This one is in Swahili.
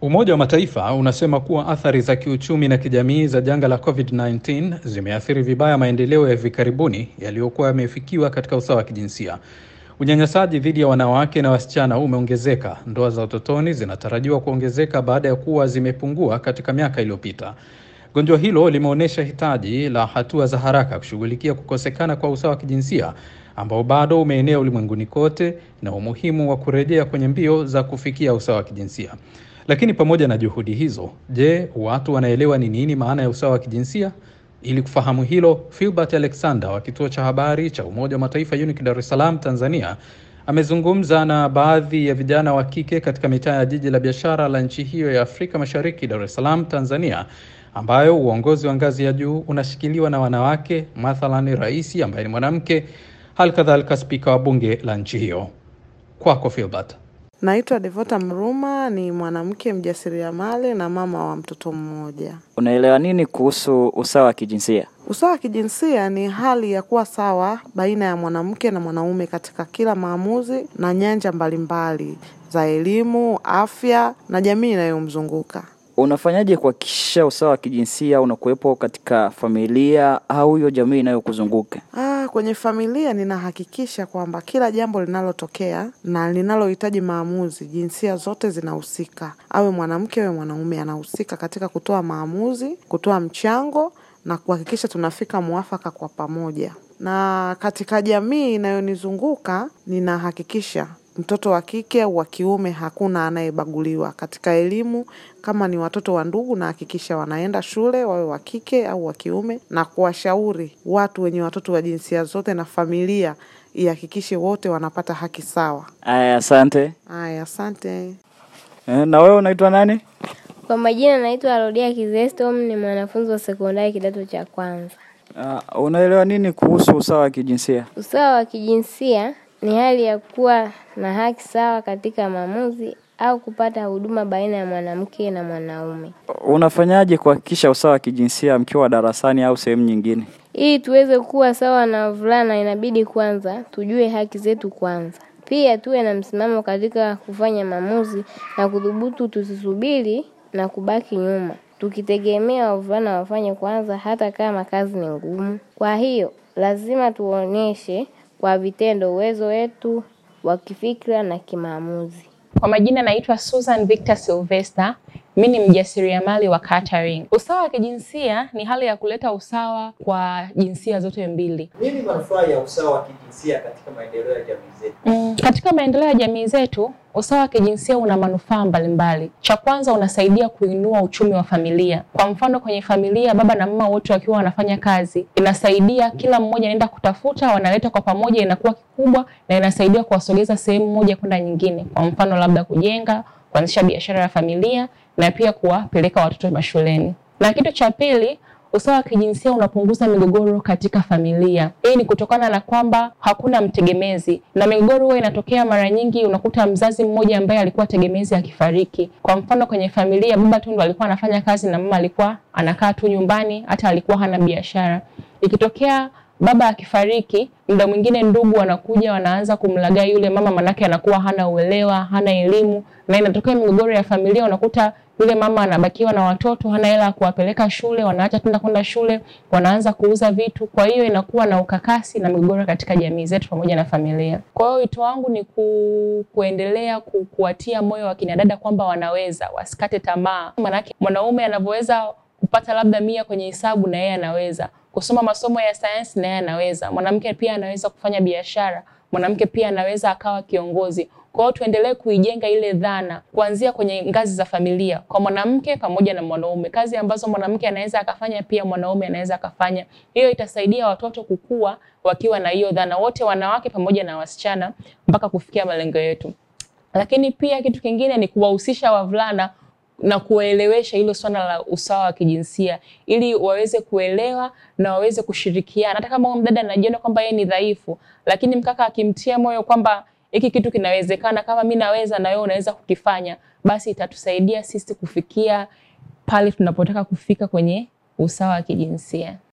Umoja wa Mataifa unasema kuwa athari za kiuchumi na kijamii za janga la COVID-19 zimeathiri vibaya maendeleo ya hivi karibuni yaliyokuwa yamefikiwa katika usawa wa kijinsia. Unyanyasaji dhidi ya wanawake na wasichana umeongezeka. Ndoa za utotoni zinatarajiwa kuongezeka baada ya kuwa zimepungua katika miaka iliyopita. Gonjwa hilo limeonyesha hitaji la hatua za haraka kushughulikia kukosekana kwa usawa wa kijinsia ambao bado umeenea ulimwenguni kote na umuhimu wa kurejea kwenye mbio za kufikia usawa wa kijinsia. Lakini pamoja na juhudi hizo, je, watu wanaelewa ni nini maana ya usawa wa kijinsia? Ili kufahamu hilo, Philbert Alexander wa kituo cha habari cha Umoja wa Mataifa UNIC Dar es Salaam, Tanzania, amezungumza na baadhi ya vijana wa kike katika mitaa ya jiji la biashara la nchi hiyo ya Afrika Mashariki, Dar es Salaam, Tanzania, ambayo uongozi wa ngazi ya juu unashikiliwa na wanawake, mathalani rais ambaye ni mwanamke, hali kadhalika spika wa bunge la nchi hiyo. Kwako Philbert. Naitwa Devota Mruma, ni mwanamke mjasiriamali na mama wa mtoto mmoja. Unaelewa nini kuhusu usawa wa kijinsia? Usawa wa kijinsia ni hali ya kuwa sawa baina ya mwanamke na mwanaume katika kila maamuzi na nyanja mbalimbali za elimu, afya na jamii inayomzunguka. Unafanyaje kuhakikisha usawa wa kijinsia unakuwepo katika familia au hiyo jamii inayokuzunguka? Ah, kwenye familia ninahakikisha kwamba kila jambo linalotokea na linalohitaji maamuzi, jinsia zote zinahusika, awe mwanamke awe mwanaume, anahusika katika kutoa maamuzi, kutoa mchango na kuhakikisha tunafika mwafaka kwa pamoja. Na katika jamii inayonizunguka ninahakikisha mtoto wa kike au wa kiume hakuna anayebaguliwa katika elimu. Kama ni watoto wa ndugu, nahakikisha wanaenda shule, wawe wa kike au wa kiume, na kuwashauri watu wenye watoto wa jinsia zote na familia ihakikishe wote wanapata haki sawa. Aya, asante. Haya, asante. Eh, na wewe unaitwa nani? Kwa majina naitwa Rodia Kizestom, ni mwanafunzi wa sekondari kidato cha kwanza. Uh, unaelewa nini kuhusu usawa wa kijinsia? Usawa wa kijinsia ni hali ya kuwa na haki sawa katika maamuzi au kupata huduma baina ya mwanamke na mwanaume. Unafanyaje kuhakikisha usawa wa kijinsia mkiwa darasani au sehemu nyingine? Ili tuweze kuwa sawa na wavulana, inabidi kwanza tujue haki zetu kwanza, pia tuwe na msimamo katika kufanya maamuzi na kudhubutu, tusisubiri na kubaki nyuma tukitegemea wavulana wafanye kwanza, hata kama kazi ni ngumu. Kwa hiyo lazima tuonyeshe kwa vitendo uwezo wetu wa kifikra na kimaamuzi. Kwa majina naitwa Susan Victor Sylvester. Mimi ni mjasiriamali wa catering. Usawa wa kijinsia ni hali ya kuleta usawa kwa jinsia zote mbili. Nini manufaa ya usawa wa kijinsia katika maendeleo ya jamii zetu? Mm, katika maendeleo ya jamii zetu usawa wa kijinsia una manufaa mbalimbali. Cha kwanza, unasaidia kuinua uchumi wa familia. Kwa mfano, kwenye familia baba na mama wote wakiwa wanafanya kazi, inasaidia kila mmoja anaenda kutafuta, wanaleta kwa pamoja, inakuwa kikubwa na inasaidia kuwasogeza sehemu moja kwenda nyingine. Kwa mfano, labda kujenga, kuanzisha biashara ya familia na pia kuwapeleka watoto mashuleni. Na kitu cha pili, usawa wa kijinsia unapunguza migogoro katika familia. Hii ni kutokana na kwamba hakuna mtegemezi, na migogoro huwa inatokea mara nyingi, unakuta mzazi mmoja ambaye alikuwa tegemezi akifariki. Kwa mfano, kwenye familia baba tu ndo alikuwa anafanya kazi na mama alikuwa anakaa tu nyumbani, hata alikuwa hana biashara. Ikitokea baba akifariki, muda mwingine ndugu wanakuja wanaanza kumlagai yule mama, manake anakuwa hana uelewa, hana elimu, na inatokea migogoro ya familia. Unakuta yule mama anabakiwa na watoto, hana hela ya kuwapeleka shule, wanaacha tenda kwenda shule, wanaanza kuuza vitu. Kwa hiyo inakuwa na ukakasi na migogoro katika jamii zetu pamoja na familia. Kwa hiyo wito wangu ni ku, kuendelea ku, kuwatia moyo wakina dada kwamba wanaweza, wasikate tamaa, manake mwanaume anavyoweza kupata labda mia kwenye hesabu na yeye anaweza kusoma masomo ya sayansi na yeye anaweza. Mwanamke pia anaweza kufanya biashara, mwanamke pia anaweza akawa kiongozi. Kwa hiyo tuendelee kuijenga ile dhana kuanzia kwenye ngazi za familia, kwa mwanamke pamoja na mwanaume. Kazi ambazo mwanamke anaweza akafanya, pia mwanaume anaweza akafanya. Hiyo itasaidia watoto kukua wakiwa na hiyo dhana, wote wanawake pamoja na wasichana, mpaka kufikia malengo yetu. Lakini pia kitu kingine ni kuwahusisha wavulana na kuwaelewesha hilo swala la usawa wa kijinsia ili waweze kuelewa na waweze kushirikiana. Hata kama mdada anajiona kwamba yeye ni dhaifu, lakini mkaka akimtia moyo kwamba hiki kitu kinawezekana, kama mi naweza na wewe unaweza kukifanya, basi itatusaidia sisi kufikia pale tunapotaka kufika kwenye usawa wa kijinsia.